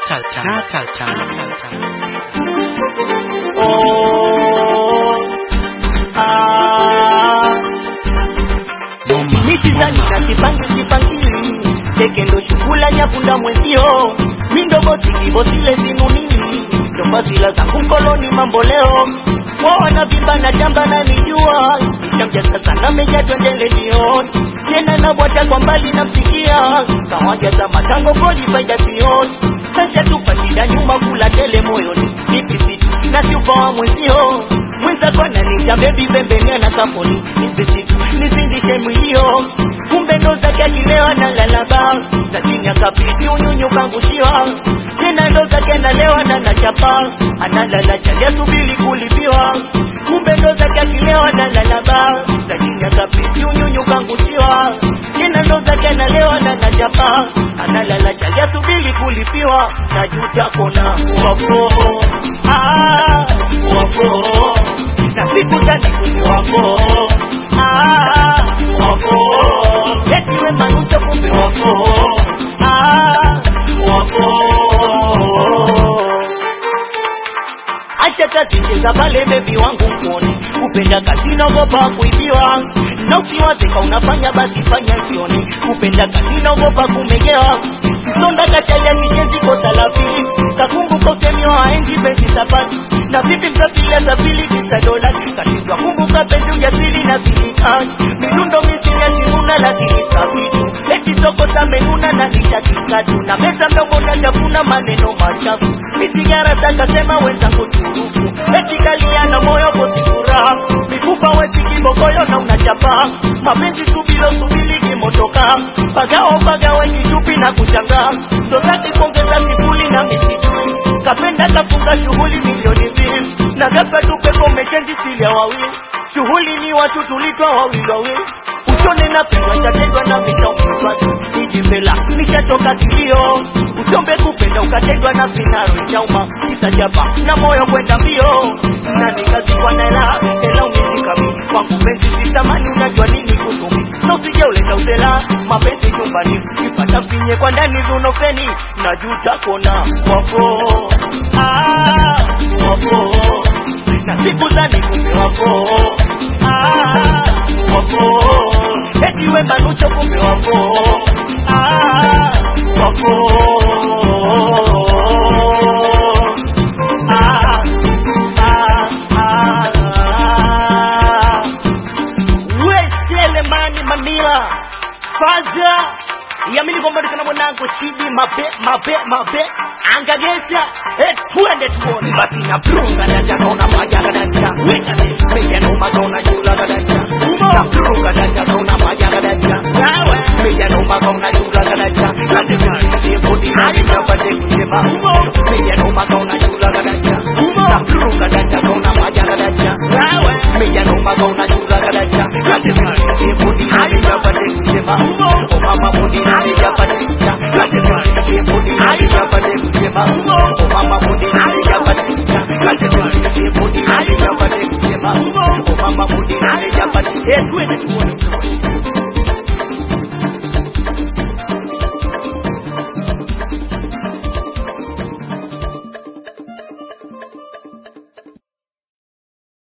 Natal time. Natal time. Natal time. Oh, ah. Mama, Mitizani mama. na sipangi sipangili teke ndo shukula nyakunda mwenzio mindogo sikivosile zinunili ndofasila zangu mkoloni mambo leo wawana vimba na jamba na nijua nishamjaza sana meja twendele jioni tena na bwata kwa mbali namsikia kawaja za matango kodi faida sioni kasha tupa shida nyuma kula tele moyoni nipisiti na siupawa mwenzio mwenzako ananita bebi pembeni ana kaponi nipisitu nizindishe mwilio kumbe ndo zake akilewa na lalaba za chini akapiti unyunyu kangushiwa tena ndo zake nalewa na nachapa analala chali asubiri kulipiwa kumbe ndo zake akilewa na lalaba za chini akapiti unyunyu kangushiwa tena ndo zake nalewa na nachapa analala chali asubiri kulipiwa najuta kona wafo ah, wafo na siku zani kuni wafo ah, wafo eti we manucho kumbe wafo ah, wafo acha kazi cheza pale bebi wangu mkone kupenda kazi naogopa kuibiwa na usiwazeka unafanya basi fanya sione kupenda kazi naogopa kumegewa sisonda kashalia kishenzi kosa la pili kakumbuka usemi wa enzi penzi safari na vipi msafiri asafiri kisa dola kashindwa kumbuka penzi ujasiri na silikani milundo misini asinuna lakini sabitu eti soko samenuna na nitakikatu na meza mdogo natafuna maneno machafu misigara takasema wenzangu turufu eti kaliana moyo kosi furaha mifupa wezi kibogoyo na unachapa mapenzi subilo subili kimotoka pagao pagawe kichupi na kushangaa ndo zake kuongeza sifuli na misijui kapenda kafunga shughuli milioni mbili na ghafla tu pepo mechendi stili ya wawili shughuli ni watu tulitwa wawili wawili usone na pendwa chatendwa na mishaumizwatu nijimbela nishatoka kilio usiombe kupenda ukatendwa na sinaro chauma kisa chapa na moyo kwenda mbio na nikazikwa na hela hela umizikami kwangu penzi sitamani unajua nini kusumi so usije uleta usela mapenzi nyumbani ipata finye kwa ndani vunofeni najuta kona wafo ah, wafo na siku za nikumbe wafo ah, wafo eti we manucho kumbe wafo ah, wafo ah, ah, ah. weselemani manila faza yamini kwamba ndikana mwanangu chibi mabe mabe mabe angagesa eh, tuende tuone basi na brunga danja kaona majaga danja weka meja na umakaona jula danja na brunga danja kaona majaga danja wewe meja na umakaona jula danja kande vile siyepodi na nipate kusema meja na umakaona jula danja na brunga danja kaona majaga danja wewe meja na umakaona jula danja kande vile siyepodi na nipate kusema o mama mudi na nipate kande vile siyepodi na nipate kusema o mama mudi na nipate kande vile siyepodi na nipate kusema o mama mudi na nipate eh twende tu